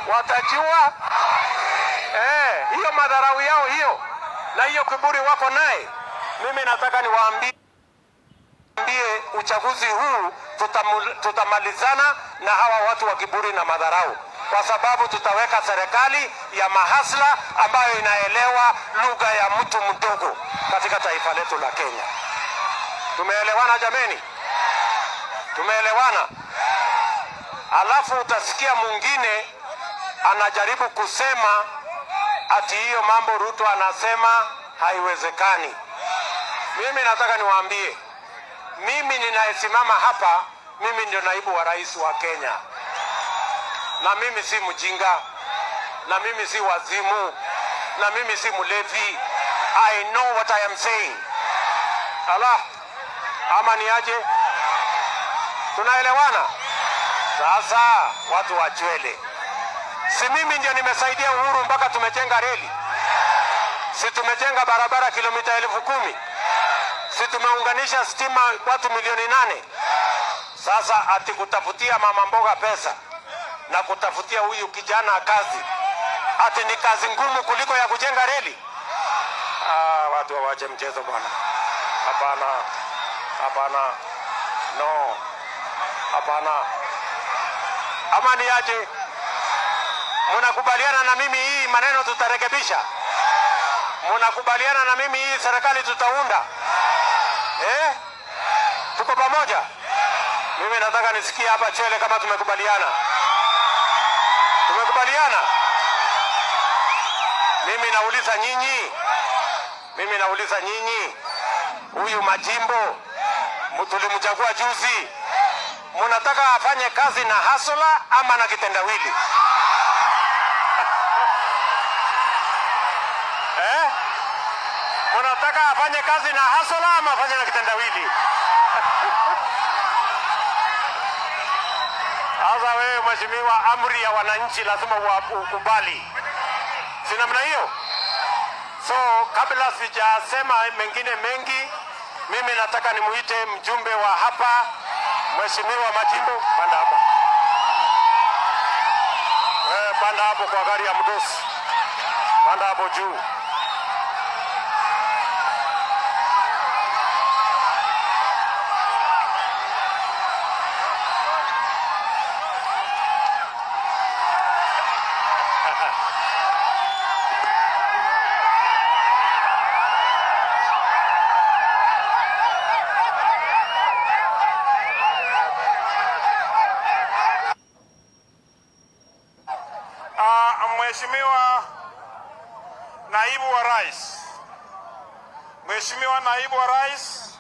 watajua eh, hiyo madharau yao hiyo na hiyo kiburi wako naye. Mimi nataka niwaambie ambie uchaguzi huu tutamu- tutamalizana na hawa watu wa kiburi na madharau, kwa sababu tutaweka serikali ya mahasla ambayo inaelewa lugha ya mtu mdogo katika taifa letu la Kenya. Tumeelewana jameni? Tumeelewana? Alafu utasikia mwingine anajaribu kusema ati hiyo mambo Ruto anasema haiwezekani. Mimi nataka niwaambie, mimi ninayesimama hapa, mimi ndio naibu wa rais wa Kenya, na mimi si mjinga, na mimi si wazimu, na mimi si mlevi. I know what I am saying. Ala, ama ni aje? Tunaelewana? Sasa watu wa Chwele, si mimi ndio nimesaidia Uhuru mpaka tumejenga reli? Si tumejenga barabara kilomita elfu kumi? Si tumeunganisha stima watu milioni nane? Sasa ati kutafutia mama mboga pesa na kutafutia huyu kijana kazi, ati ni kazi ngumu kuliko ya kujenga reli? Ah, watu wawache mchezo bwana. Hapana, hapana, no, hapana. Ama ni aje? Mnakubaliana na mimi hii maneno tutarekebisha? Mnakubaliana na mimi hii serikali tutaunda? Eh? Tuko pamoja? Mimi nataka nisikie hapa Chwele kama tumekubaliana. Tumekubaliana? Mimi nauliza nyinyi, mimi nauliza nyinyi, huyu Majimbo mu- tulimchagua juzi, munataka afanye kazi na hasola ama na kitendawili eh? Munataka afanye kazi na hasola ama afanye na kitendawili? Sasa wewe mheshimiwa, amri ya wananchi lazima ua- ukubali, si namna hiyo? So kabla sijasema mengine mengi, mimi nataka nimuite mjumbe wa hapa, mheshimiwa Majimbo, panda hapo. Wewe panda hapo kwa gari ya mdosi, panda hapo juu. Ah, Mheshimiwa Naibu wa Rais, Mheshimiwa Naibu wa Rais,